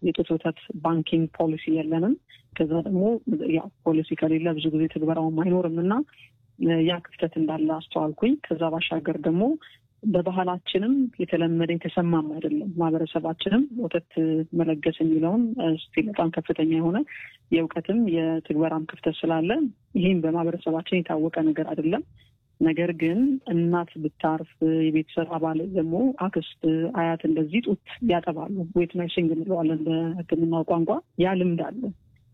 የጡት ወተት ባንኪንግ ፖሊሲ የለንም። ከዛ ደግሞ ያው ፖሊሲ ከሌለ ብዙ ጊዜ ትግበራውም አይኖርም እና ያ ክፍተት እንዳለ አስተዋልኩኝ። ከዛ ባሻገር ደግሞ በባህላችንም የተለመደ የተሰማም አይደለም። ማህበረሰባችንም ወተት መለገስ የሚለውን ስቲል በጣም ከፍተኛ የሆነ የእውቀትም የትግበራም ክፍተት ስላለ ይህም በማህበረሰባችን የታወቀ ነገር አይደለም። ነገር ግን እናት ብታርፍ የቤተሰብ አባል ደግሞ አክስት፣ አያት እንደዚህ ጡት ያጠባሉ። ዌት ነርሲንግ እንለዋለን በሕክምናው ቋንቋ። ያ ልምድ አለ።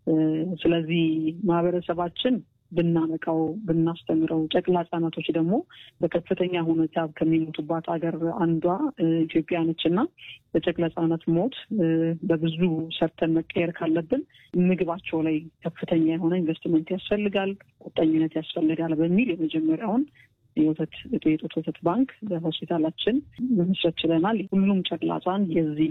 ስለዚህ ማህበረሰባችን ብናነቃው ብናስተምረው፣ ጨቅላ ህጻናቶች ደግሞ በከፍተኛ ሁኔታ ከሚሞቱባት ሀገር አንዷ ኢትዮጵያ ነች እና በጨቅላ ህጻናት ሞት በብዙ ሰርተን መቀየር ካለብን ምግባቸው ላይ ከፍተኛ የሆነ ኢንቨስትመንት ያስፈልጋል፣ ቁጠኝነት ያስፈልጋል በሚል የመጀመሪያውን የወተት የጡት ወተት ባንክ በሆስፒታላችን መመስረት ችለናል። ሁሉም ጨቅላ ህጻን የዚህ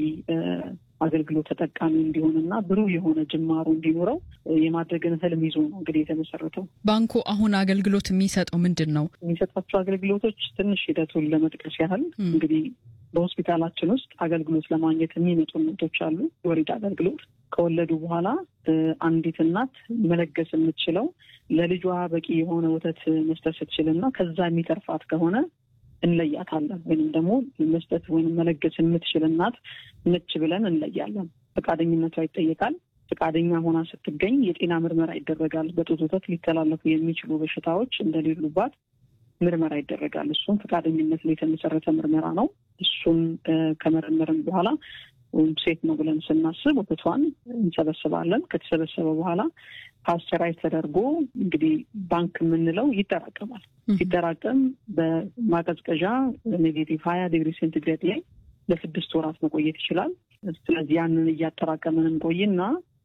አገልግሎት ተጠቃሚ እንዲሆንና ብሩህ የሆነ ጅማሮ እንዲኖረው የማድረግን ህልም ይዞ ነው እንግዲህ የተመሰረተው። ባንኩ አሁን አገልግሎት የሚሰጠው ምንድን ነው? የሚሰጣቸው አገልግሎቶች ትንሽ ሂደቱን ለመጥቀስ ያህል እንግዲህ በሆስፒታላችን ውስጥ አገልግሎት ለማግኘት የሚመጡ እናቶች አሉ። የወሊድ አገልግሎት ከወለዱ በኋላ አንዲት እናት መለገስ የምትችለው ለልጇ በቂ የሆነ ወተት መስጠት ስትችልና ከዛ የሚተርፋት ከሆነ እንለያታለን ወይም ደግሞ መስጠት ወይም መለገስ የምትችል እናት ነች ብለን እንለያለን። ፈቃደኝነቷ ይጠየቃል። ፈቃደኛ ሆና ስትገኝ የጤና ምርመራ ይደረጋል። በጡት ወተት ሊተላለፉ የሚችሉ በሽታዎች እንደሌሉባት ምርመራ ይደረጋል። እሱም ፈቃደኝነት ላይ የተመሰረተ ምርመራ ነው። እሱን ከመረመርን በኋላ ወይም ሴት ነው ብለን ስናስብ ወተቷን እንሰበስባለን። ከተሰበሰበ በኋላ ፓስቸራይዝ ተደርጎ እንግዲህ ባንክ የምንለው ይጠራቀማል። ሲጠራቀም በማቀዝቀዣ ኔጌቲቭ ሀያ ዲግሪ ሴንቲግሬድ ላይ ለስድስት ወራት መቆየት ይችላል። ስለዚህ ያንን እያጠራቀምን እንቆይና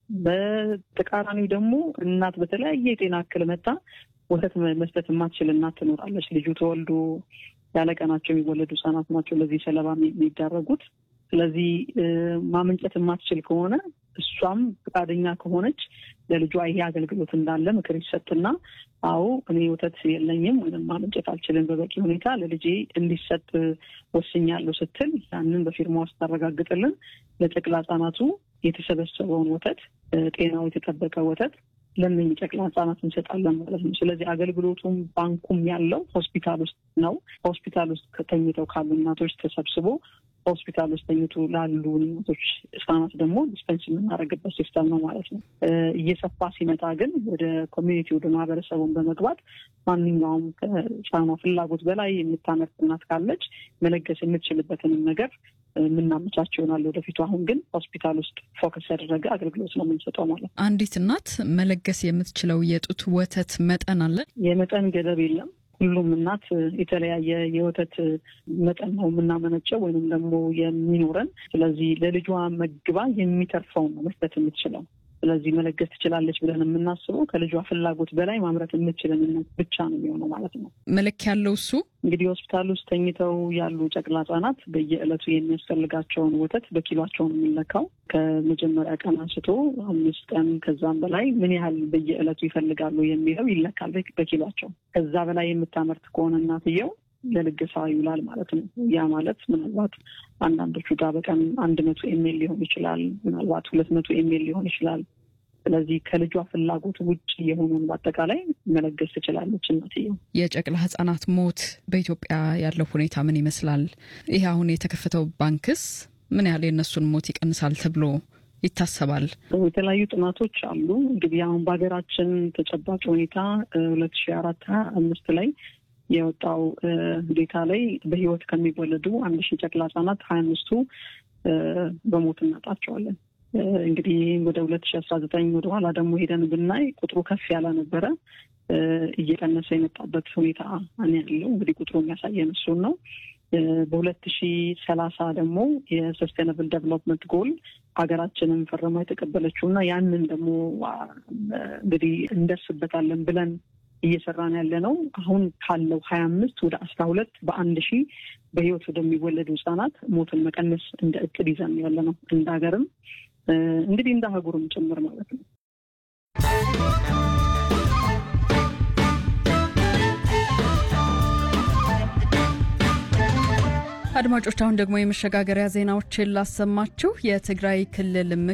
በተቃራኒው ደግሞ እናት በተለያየ የጤና እክል መጣ ወተት መስጠት የማትችል እናት ትኖራለች። ልጁ ተወልዶ ያለ ቀናቸው የሚወለዱ ህጻናት ናቸው ለዚህ ሰለባ የሚዳረጉት። ስለዚህ ማመንጨት የማትችል ከሆነ እሷም ፈቃደኛ ከሆነች ለልጇ ይሄ አገልግሎት እንዳለ ምክር ይሰጥና አዎ እኔ ወተት የለኝም ወይም ማመንጨት አልችልም በበቂ ሁኔታ ለልጄ እንዲሰጥ ወስኛለሁ ስትል ያንን በፊርማ ውስጥ ታረጋግጥልን ለጨቅላ ህጻናቱ የተሰበሰበውን ወተት ጤናው የተጠበቀ ወተት ለእነኝህ ጨቅላ ህጻናት እንሰጣለን ማለት ነው። ስለዚህ አገልግሎቱም ባንኩም ያለው ሆስፒታል ውስጥ ነው። ሆስፒታል ውስጥ ከተኝተው ካሉ እናቶች ተሰብስቦ ሆስፒታል ውስጥ ተኝቶ ላሉ እናቶች ህጻናት ደግሞ ዲስፐንስ የምናደርግበት ሲስተም ነው ማለት ነው። እየሰፋ ሲመጣ ግን ወደ ኮሚኒቲ ወደ ማህበረሰቡን በመግባት ማንኛውም ከህጻኗ ፍላጎት በላይ የምታመርት እናት ካለች መለገስ የምትችልበትንም ነገር የምናመቻቸው ይሆናል ወደፊቱ። አሁን ግን ሆስፒታል ውስጥ ፎከስ ያደረገ አገልግሎት ነው የምንሰጠው ማለት ነው። አንዲት እናት መለገስ የምትችለው የጡት ወተት መጠን አለ? የመጠን ገደብ የለም። ሁሉም እናት የተለያየ የወተት መጠን ነው የምናመነጨው ወይንም ደግሞ የሚኖረን። ስለዚህ ለልጇ መግባ የሚተርፈው ነው መስጠት የምትችለው። ስለዚህ መለገስ ትችላለች ብለን የምናስበው ከልጇ ፍላጎት በላይ ማምረት የምትችልን እናት ብቻ ነው የሚሆነው ማለት ነው። መለኪያ ያለው እሱ እንግዲህ ሆስፒታል ውስጥ ተኝተው ያሉ ጨቅላ ህጻናት በየዕለቱ የሚያስፈልጋቸውን ወተት በኪሏቸው ነው የሚለካው። ከመጀመሪያ ቀን አንስቶ አምስት ቀን ከዛም በላይ ምን ያህል በየዕለቱ ይፈልጋሉ የሚለው ይለካል በኪሏቸው። ከዛ በላይ የምታመርት ከሆነ እናትየው ለልገሳ ይውላል ማለት ነው። ያ ማለት ምናልባት አንዳንዶቹ ጋር በቀን አንድ መቶ ኤሜል ሊሆን ይችላል። ምናልባት ሁለት መቶ ኤሜል ሊሆን ይችላል። ስለዚህ ከልጇ ፍላጎት ውጭ የሆኑን በአጠቃላይ መለገስ ትችላለች እናትየው። የጨቅላ ህጻናት ሞት በኢትዮጵያ ያለው ሁኔታ ምን ይመስላል? ይህ አሁን የተከፈተው ባንክስ ምን ያህል የእነሱን ሞት ይቀንሳል ተብሎ ይታሰባል? የተለያዩ ጥናቶች አሉ። እንግዲህ አሁን በሀገራችን ተጨባጭ ሁኔታ ሁለት ሺ አራት ሀያ አምስት ላይ የወጣው ዴታ ላይ በህይወት ከሚወለዱ አንድ ሺህ ጨቅላ ህጻናት ሀያ አምስቱ በሞት እናጣቸዋለን። እንግዲህ ወደ ሁለት ሺህ አስራ ዘጠኝ ወደኋላ ደግሞ ሄደን ብናይ ቁጥሩ ከፍ ያለ ነበረ። እየቀነሰ የመጣበት ሁኔታ ያለው እንግዲህ ቁጥሩ የሚያሳየን እሱን ነው። በሁለት ሺ ሰላሳ ደግሞ የሰስቴናብል ዴቨሎፕመንት ጎል ሀገራችንን ፈርማ የተቀበለችው እና ያንን ደግሞ እንግዲህ እንደርስበታለን ብለን እየሰራን ያለ ነው። አሁን ካለው ሀያ አምስት ወደ አስራ ሁለት በአንድ ሺህ በህይወት ወደሚወለዱ ህጻናት ሞትን መቀነስ እንደ እቅድ ይዘን ያለ ነው። እንደ ሀገርም እንግዲህ እንደ አህጉርም ጭምር ማለት ነው። አድማጮች አሁን ደግሞ የመሸጋገሪያ ዜናዎችን ላሰማችሁ። የትግራይ ክልል